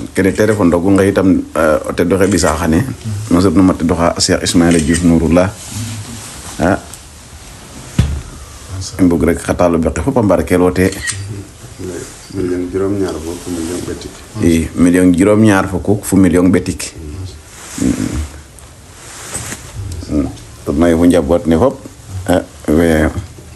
kene téléphone dogu nga itam o te doxe ɓisa xane no soɓ numa te doxa cheikh ismaila diouf nouroullah a i mbug rek xa taalo beqe fop a mbarkel wo te million juróom ñaar fukk million ɓetik i million juróom ñaar fukk fu million ɓetik to may fu njaboot ne fop a we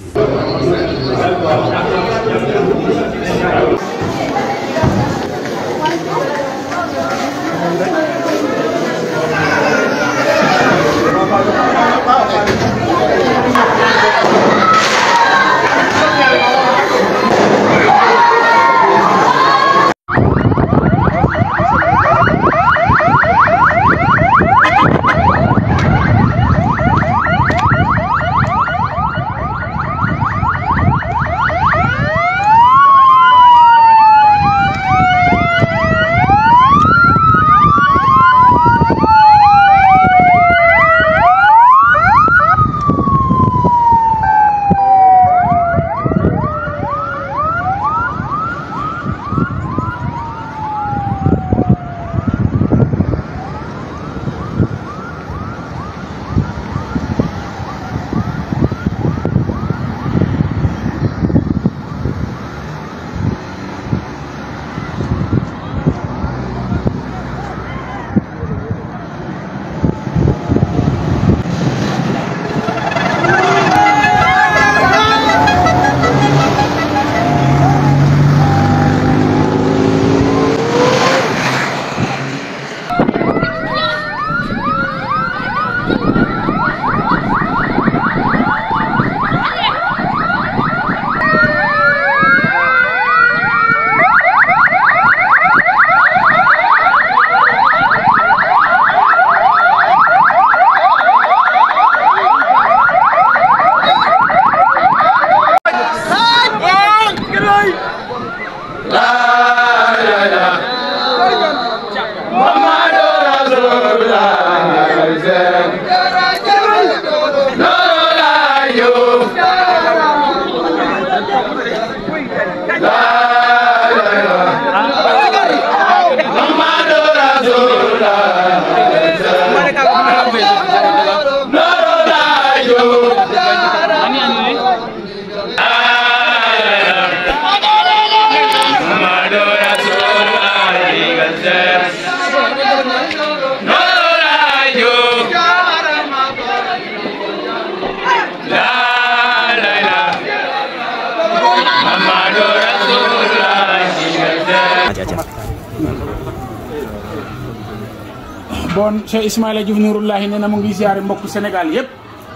bon Cheikh Ismaïla Diouf Nouroullahi nee na mu ngi ziare mbokku Sénégal yépp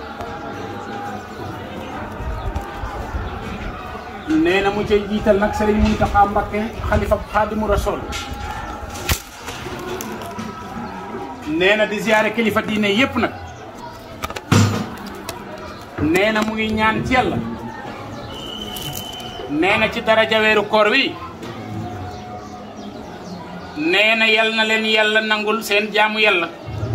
nee na mu cay jiital nag Serigne Mountakha Mbacké xalifa Xaadimu Rasul nee na di ziare kilifa diine yépp nag nee na mu ngi ñaan ci yàlla nee na ci daraja weeru koor wi nee na yal na leen yàlla nangul seen jaamu yàlla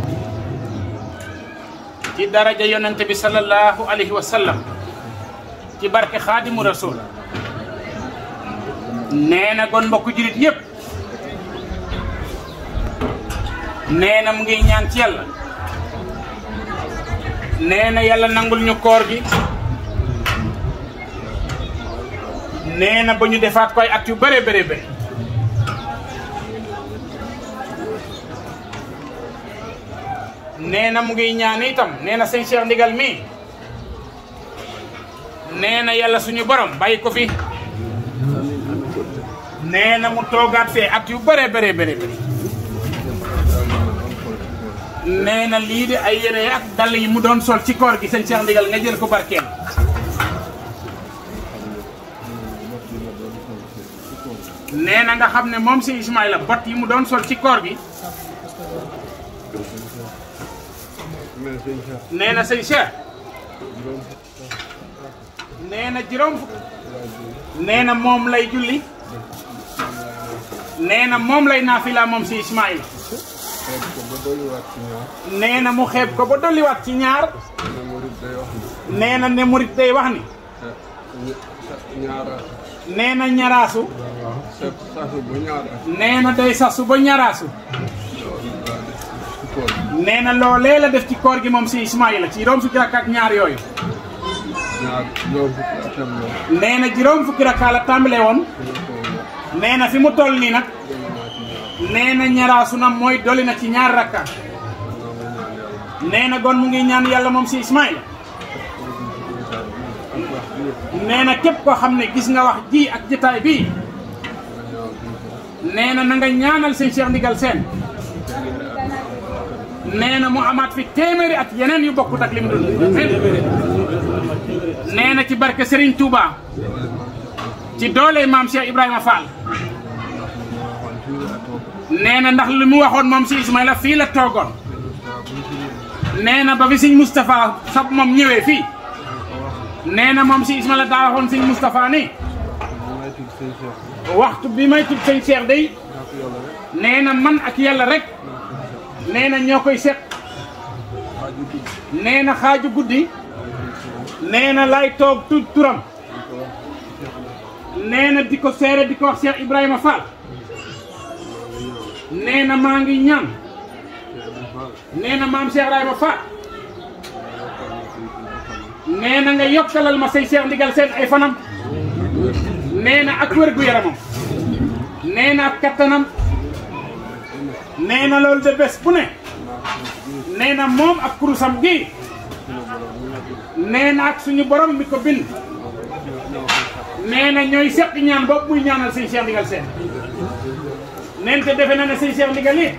ci daraja yonent bi sallallahu alayhi wa sallam ci barke xaadimu rasul nee na gon mbokku jurit yépp nee na mu ngi ñaan ci yàlla nee na yàlla nangul ñu koor gi nee na ba ñu defaat koy at yu bare bare bare nee na mu ngi ñaan itam nee na sëñ Cheikh Ndigal mi nee na yàlla suñu borom bàyyi ko fi nee na mu toogaat fee at yu bare bare bare bare nee na lii de ay yére ak dàll yi mu doon sol ci koor gi sëñ Cheikh Ndigal nga jël ko barkeel nee na nga xam ne moom si Ismaïla bot yi mu doon sol ci koor gi nee na sëñ Cheikh nee na juróom fukk nee na moom lay julli nee na moom lay naafila moom si Ismaïla nee na mu xeeb ko ba dolliwaat ci ñaar nee na ne murit day wax ni nee na ñaraasu sa sasu bu ñaar ak nee na day sasu ba ñaraasu ci koor nee na loolee la def ci koor gi moom si Ismaïla ci juróom fukki rakka ak ñaar yooyu ñaar juróom fukki atam la nee na juróom fukki rakka la tàmbale woon nee na fi mu toll nii nag nee na ñaraasu na mooy doli na ci ñaar rakka nee na gon mu ngi ñaan yàlla moom si Ismaïla nee na képp koo xam ne gis nga wax ji ak jitaay bii nee na na nga ñaanal seen Cheikh Ndigal Sène nee na mu amaat fi téeméeri at yeneen yu bokkut ak lim dund nee na ci barke Serigne Touba ci doole maam Cheikh Ibrahima Fall nee na ndax li mu waxoon moom si Ismaïla fii la toogoon nee na ba fi sëñ Moustapha sab moom ñëwee fii nee na moom si Ismaïla daa waxoon sëñ Moustapha ni may tudd sëñ Cheikh waxtu bi may tudd sëñ Cheikh day naa ko yàlla rek nee na man ak yàlla rek nee na ñoo koy seq xaaju guddi nee na xaaju guddi nee na lay toog tudd turam nee na di ko seere di ko wax Cheikh Ibrahima Fall nee na maa ngi ñaan nee na maam Cheikh Ibrahima Fall nee na nga yokkalal ma say Cheikh Ndigal Sène ay fanam nee na ak wér gu yaramam nee na ak kattanam nee na loolu de bés bu ne nee na moom ak kurusam gi nee na ak suñu borom mi ko bind nee na ñooy seq ñaan boobu muy ñaanal sëñ Cheikh Ndigal Sène neen te defe na ne sëñ Cheikh Ndigal it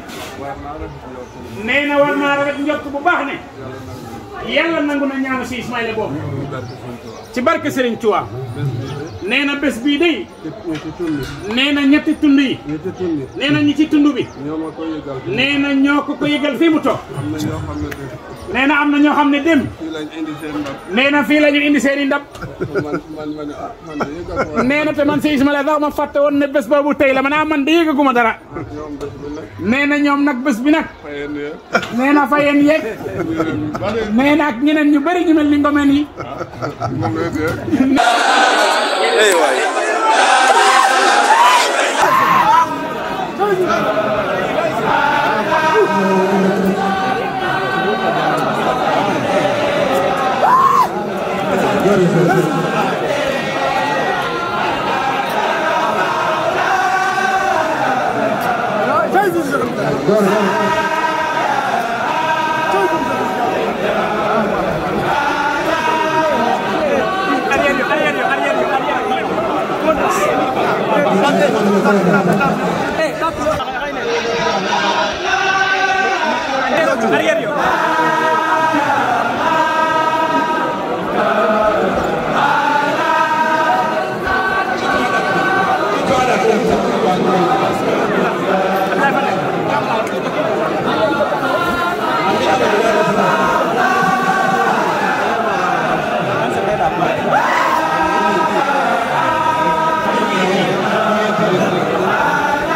nee na war naa rafet njort bu baax ne yàlla nangu na ñaanu si Ismaïla boobu ci barke Serigne Touba nee na bés bii day ñetti tund nee na ñetti tund yi ñetti tund nee na ñi ci tund bi ñoo ma ko yëgal nee na ñoo ko ko yëgal fii mu toog am na ñoo xam ne de nee na am na ñoo xam ne dem fii lañ indi seen ndab nee na fii la ñu indi seen i ndab man man ma ne ah man de yëgal ko nee na te man si Ismaïla sax ma fàtte woon ne bés boobu tey la man ah man de yëgaguma dara ñoom bés bu nekk nee na ñoom nag bés bi nag fayeen ne nee na fa yéen yeeg ñu bare nee na ak ñeneen ñu bëri ñu mel ni ngomeen yi moom la de Thank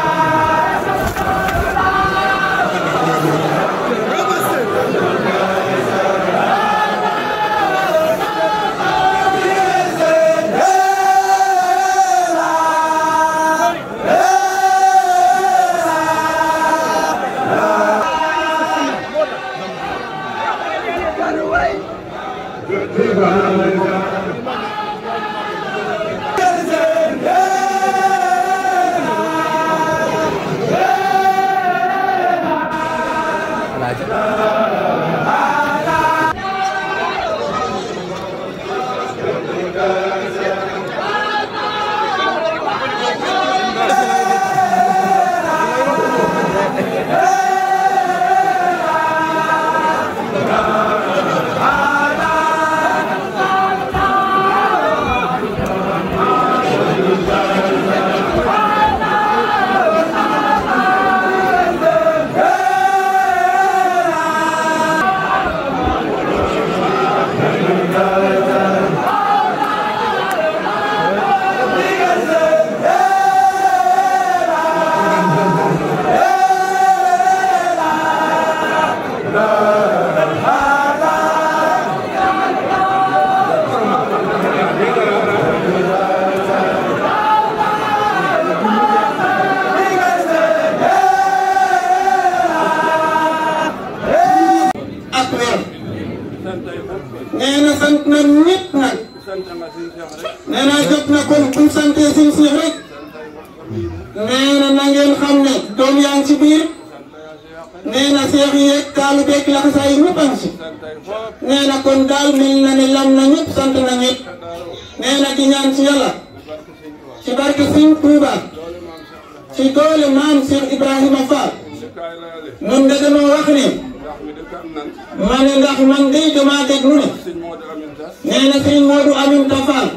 nee na jot na kon bu ñu santee suñu Seex rek nee na na ngeen xam ne doom yaa ngi ci biir nee na seex yi yeeg taalu beeg laxasaay yi ñëpp a ngi ci nee na kon daal mel na ne lam na ñëpp sant na ñëpp nee na di ñaan ci yàlla ci barke Sëñ Tuuba ci doole maam Cheikh Ibrahima Fall mun nga dañoo wax ne ma ne ndax man de damaa déglu ne nee na Sëñ Modou Aminta Fall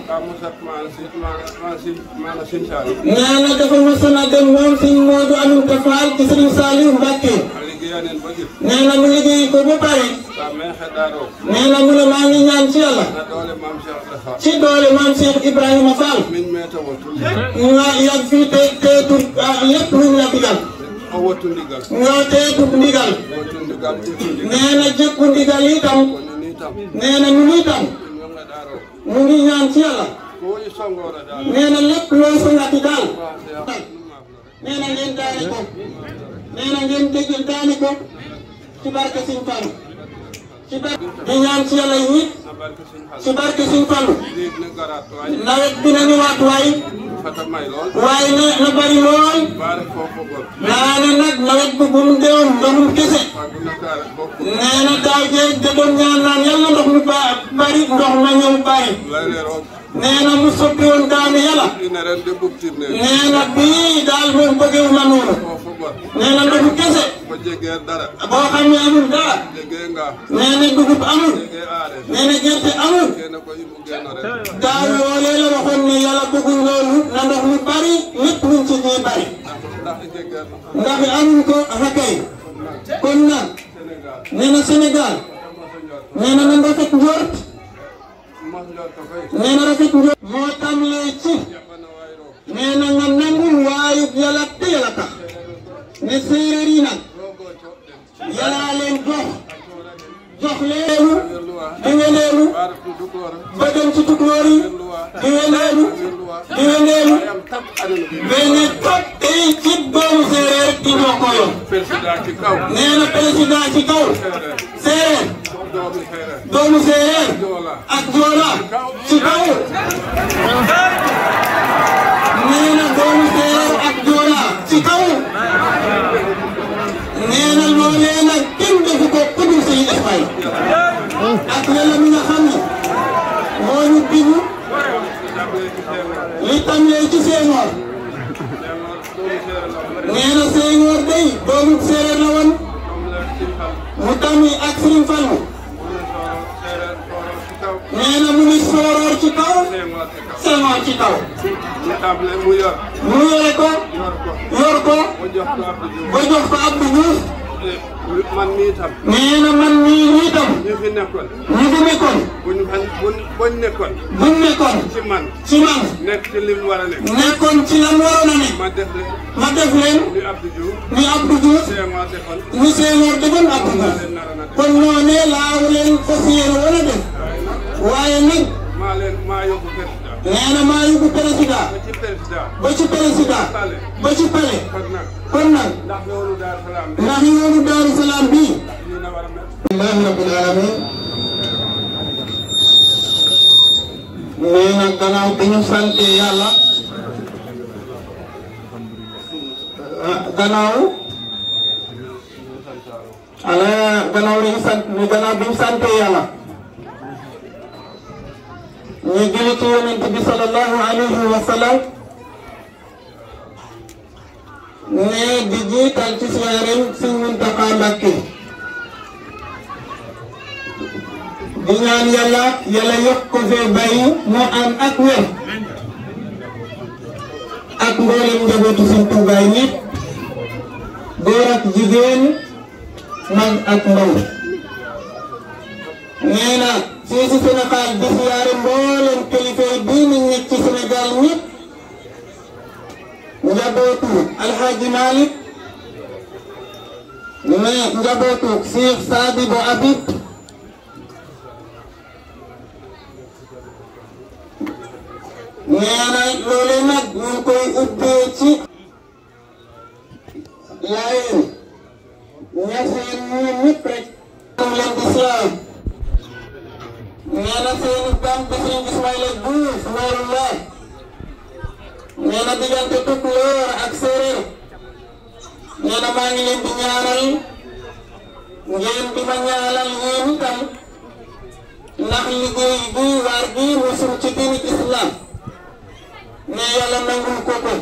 nee na dafa mosoon a dem moom Sëñ Modou Aminta Fall ci Sëriñ Saliou Mbacke nee na mu liggéey ko ba pare nee na mu ne maa ngi ñaan ci yàlla ci doole maam Cheikh Ibrahima Fall nga yàgg fii te teetu lépp luñ la digal nga teetu ndigal nee na jëkku ndigal itam nee na ñu ngi tam mu ngi ñaan ci yàlla nee na lépp loo songati daal nee na ngeen daani ko nee na ngeen dégg daani ko ci barke Sëñ Fallu ci barke di ñaan ci yàlla yi ci barke Sëñ Fallu nawet bi na ñëwaat waay waaye na na bari lool naa ne nag nawet bi bu mu deewoon ndoxum kese nee na daaw jéeg da doon ñaan naan yàlla ndox mu ba bari ndox ma ñëw bari nee na mu soppi woon daanu yàlla nee na bii daal moom bëggewu na noonu nee na ndoxu kese boo xam ne amul dara nee na dugub amul nee na gerte amul daaw loolee la waxoon ne yàlla bëggul loolu na ndox mu bari lépp luñ ci ñuy bari ndax amuñ ko rakay kon nag nee na Sénégal nee na na rafet njort nee na rafet njort moo tàmbalee ci nee na nga nangul waayu yàlla te yàlla tax ne séeréer yi nag yàllaa leen jox jox leelu di ngeleelu ba dem ci tukulóor yi di ngeleelu di ngeleelu mais ne toog tey ci doomu séeréer di ñoo ko yor nee na président ci kaw séeréer doomu séeréer ak joola ci kaw nee na doomu séeréer ak joola ci kaw nee na loolee nag kenn defu ko ku dul Sëñ Espagne ak yàlla mi nga xam ne moo ñu bind li tàmbalee ci Senghor nee na Senghor day doomu séeréer la woon mu tàmmi ak Serigne Fallou nee na mu ngi sooroor ci kaw Senghor ci kaw mu yore ko yor ko ba jox ko Abdou Diouf man mii tam. nee na man mii nii tam ñu fi nekkoon. ñu fi nekkoon buñ fan buñ buñ nekkoon. buñ nekkoon ci man. ci man nekk ci lim war a nekk. nekkoon ci lan waroon a ne ma def leen. ma def leen ni Abdou Diouf. ni Abdou Diouf Senghor defoon. ni Senghor defoon Abdou Diouf kon noonee laa leen fas yéene woon a def waaye nag maa leen maa yóbbu président. nee na maa yóbbu président ba ci président. ba ci président ba ci palais kon nag. kon nag ndax yoonu Daaru Salaam bi. ndax yoonu Daaru Salaam bii lii na war a mel. alhamdulilah rabbil alamin nee na gannaaw bi ñu sante yàlla ah gannaaw ala gannaaw bi ñu sant gannaaw bi ñu sante yàlla ñu julli ci yonent bi sallallahu alayhi wa sallam ne di jiital ci siyaareem Sëñ Muntaxa Mbàkke di ñaan yàlla yàlla yokk ko fee bàyyi moo am ak wér ak mboolem njabootu Sëñ Tuubaa ñëpp góor ak jigéen mag ak ndaw nee na fii si Sénégal di siyaare mboolem kilifa yi diine nekk ci Sénégal ñëpp njabootu Alxaaji Malick mais njabootu Cheikh Sadibou Habib nee na loolu nag ñu ngi koy ubbee ci laayeen ñaseen ñoom ñëpp rek am leen di siyaar nee na seen bam bi seen Ismaïla diggante Tukulóor ak séeréer nee na maa ngi leen di ñaanal ngeen di ma ñaanal yéen itam ndax liggéey bi waar bi musul ci diini islam ne yàlla nangul ko ko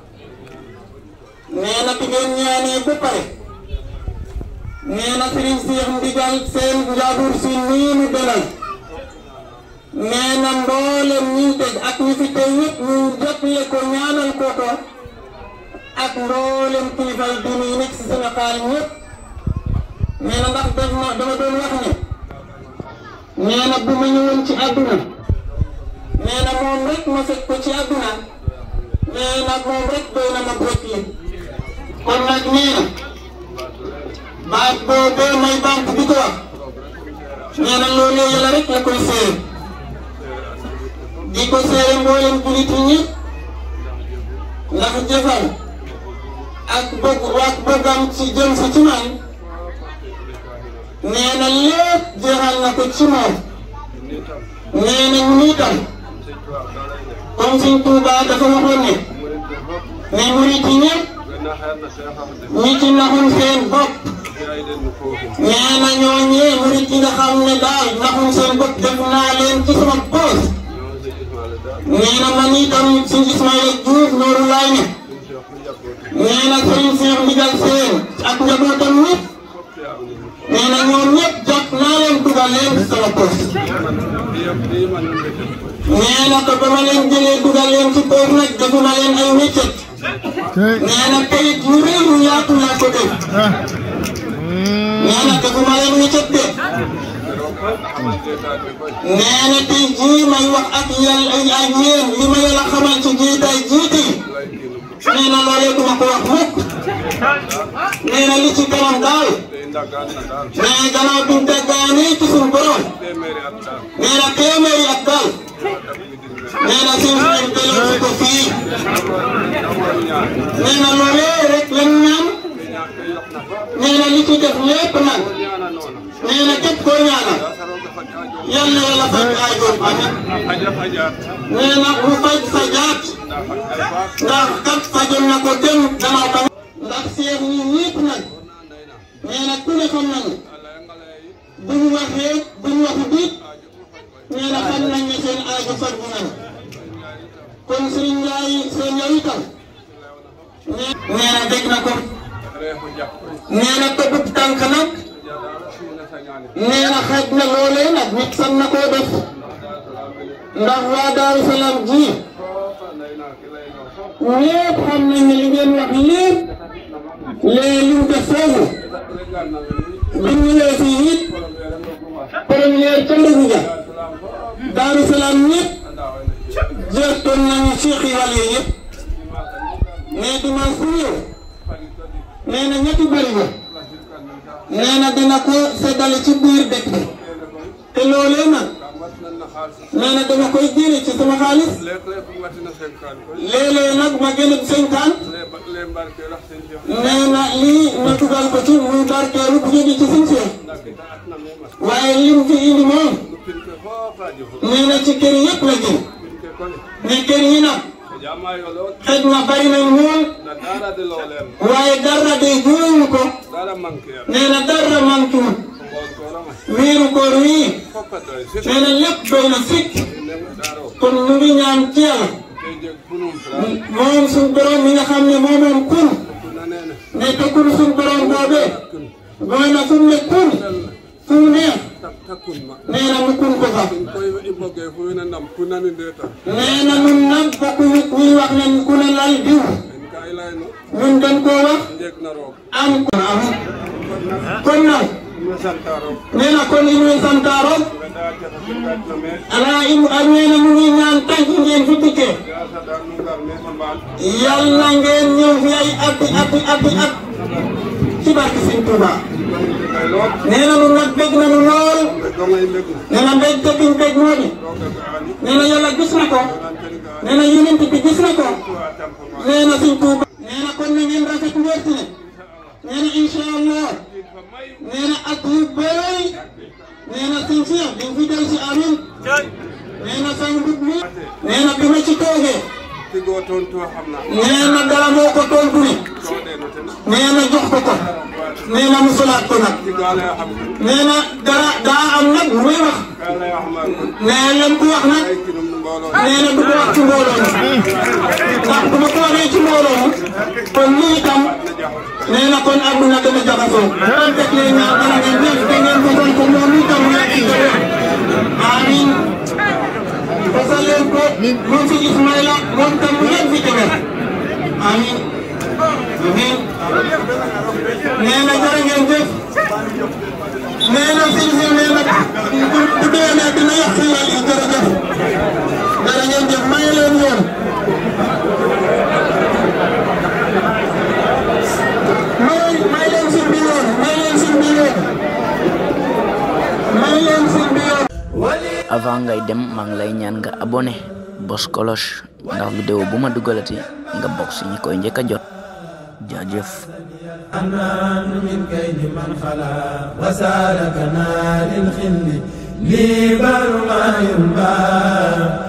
nee na bi ngeen ñaanee ba pare nee na Serigne Cheikh Ndigal seen njaboot si nii mu dalal nee na mboolem ñi teg ak ñi fi tey yëpp ñu jotle ko ñaanal ko ko ak mboolem kilifay diine yi nekk si Sénégal ñëpp nee na ndax def na dama doon wax ne nee na bu ma ñëwoon ci àdduna nee na moom rek ma fekk ko ci àdduna nee na moom rek doy na ma bokk yi kon nag nee na baat boobee may banque bi ko wax nee na loolee yàlla rek la koy seer di ko seere mboolem julit yi ñëpp ndax jëfal ak bëgg ak bëggam ci jëm si ci man nee na lépp jeexal na ko ci moom nee na ñu itam comme Sëñ Tuubaa dafa waxoon ne ne murit yi ñëpp ñi ci naxum seen bopp nee na ñooñee murit yi nga xam ne daal naxum seen bopp def naa leen ci sama poos nee na man itam Sëñ Ismaïla Diouf Nooru Laay ne nee na Sëriñ Seex Ndigal Seen ak njabootam ñëpp nee na ñoom ñëpp jot naa leen dugal leen ci sama poos nee na ko ba ma leen jëlee dugal leen ci poos nag defuma leen ay wéccet nee na kayit yu rëy yu yaatu laa ko def nee na defuma leen wéccet de nee na tey jii may wax ak yàlla ak yéen li ma yàlla xamal ci jiitaay jiite nee na loolee duma ko wax mukk nee na li ci kanam daal nee gannaaw bi mu déggaanee ci suñu borom nee na téeméeri at daal nee na suñu suñu delloo si ko fii nee na loolee rek lañ ñaan nee na li ci def lépp nag nee na képp koo ñaanal yal na yàlla faj aajoom amiin nee na mu faj sa jaat ndax kat fajoon na ko dem gannaaw tam ndax seex ñi ñëpp nag nee na ku ne xam nañu bu ñu waxee bu ñu waxu biit nee na xam nañ ne seen aajo faj bu nañu kon Serigne Ndiaye seen yow itam nee na dégg na ko nee na tëbub tànk nag nee na xaj na loolee nag nit san na koo def ndax waa Daaru Salaam ji ñëpp xam nañ ne li ngeen wax lépp lee li mu def foofu bi ñu ñëwee fii it première ca Ndogu ja Daaru Salaam ñëpp jërtoon nañu Cheikh yi wàll yi yëpp mais dimanche bu ñëw nee na ñetti bëri ba nee na dina ko seddale ci biir dëkk bi te loolee nag nee na dama koy jëlee ci sama xaalis léeg-léeg nag ma gën a cinquante nee na lii ma dugal ko ci muy barkeelu bu jóge ci suñu seex waaye lim fi indi moom nee na ci kër yëpp la jëm mais kër yi nag xëj na bari nañ lool waaye dara de juróomu ko nee na dara manqué wul wiiru koor wii nee na lépp doy na sikk kon ñu ngi ñaan ci yàlla moom suñ borom mi nga xam ne moo moom kun ne te kun suñ borom boobee mooy na fu mu ne kun fu mu neex nee na mu kun ko fa nee na ñun nag bokk nit ñuy wax ne ku ne lal diw ñun dañ koo wax am ko am kon nag nee na kon i ñuy santaaro ala im ak nee na mu ngi ñaan tànk ngeen fi dikkee yàlla ngeen ñëw fi ay ati ati ati at ci barke Sëñ Tuuba nee na nu nag bég nañu lool nee na mbég te biñ bég moo di nee na yàlla gis na ko nee na yonent bi gis na ko nee na Sëñ Tuuba nee na kon na ngeen rafet njort ne nee na incha allah nee na at yu bëri nee na Sëñ Cheikh di fi del si amin nee na sang mbub mi nee na bi ma ci toogee tigoo tontu xam naa nee na dara moo ko tontu ni coodee no ten nee na jox ko ko nee na mu solaat ko nag tigaa lay xam nee na dara daa am nag lu muy wax kaa lay wax maa kon nee lam ko wax nag ay kinum mbooloo nee na du ko wax ci mbooloo mi ndax bu ma ko waxee ci mbooloo mi kon lii itam nee na kon àdduna dana jaxasoo kon teg leen ñaan dana ngeen def te ngeen fasal ko moom itam mu nekk ci wér amiin fasal leen ko moom fi Ismaïla moom tam mu nekk fi ci wér amiin amiin nee na jërë ngeen jëf nee na sëñ si nee na bu bu déwénee dina yàq yàlla yi jërëjëf jërë ngeen jëf may leen yoon may may leen sëñ bi yoon may leen sëñ bi yoon may leen sëñ bi yoon avant ngay dem maa ngi lay ñaan nga abonné bos cloche ndax vidéo bu ma dugalati nga bokk si ñi koy njëkk a jot jaajëf الرحمن من كيد من خلا وسالكنا للخل لي بر ما ينبغي